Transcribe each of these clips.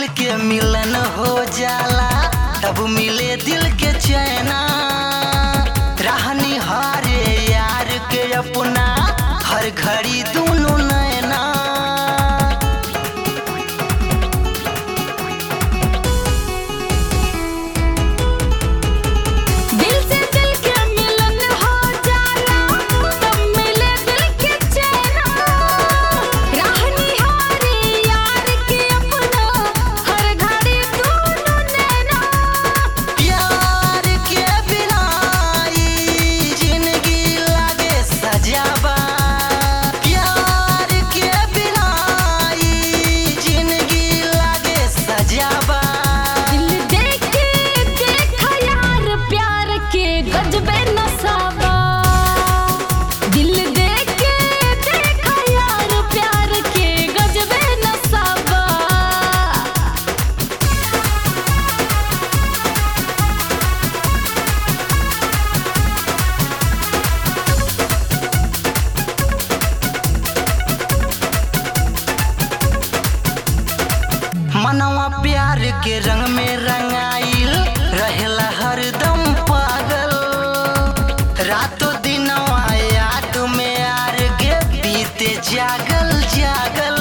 दिल के मिलन हो जाला तब मिले दिल के चैना रहनी हारे यार के अपना हर घड़ी दोनों नैना दिल से दिल के मिलन हो जाला तब मिले दिल के चैना राहनी हारे यार के अपना हर घड़ी दोनों नैना प्यार के बिना ई जिंदगी लागे सजावा प्यार के बिना ई जिंदगी लागे सजावा दिल देख के देखा यार प्यार के गजबे नसाबा दिल देख के देखा यार प्यार के गजबे नसाबा मनवा प्यार के रंग में रंगाइल रहेला हरदम पागल रातों दिनवा याद में आर गे बीते जागल जागल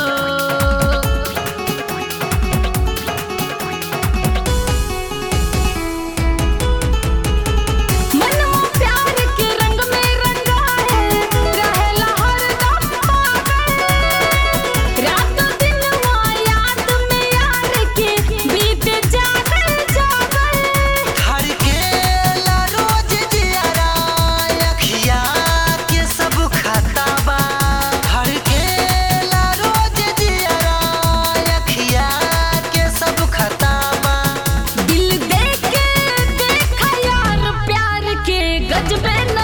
मनवा प्यार के रंग में रंगाए रहेला हरदम पागल रातों दिनवा याद में यार के बीते जागल जागल हर के ला रोज जियारा अखिया के सब खताबा हर के ला रोज जियारा अखिया के सब खताबा दिल देख के देखा यार प्यार के गजबे न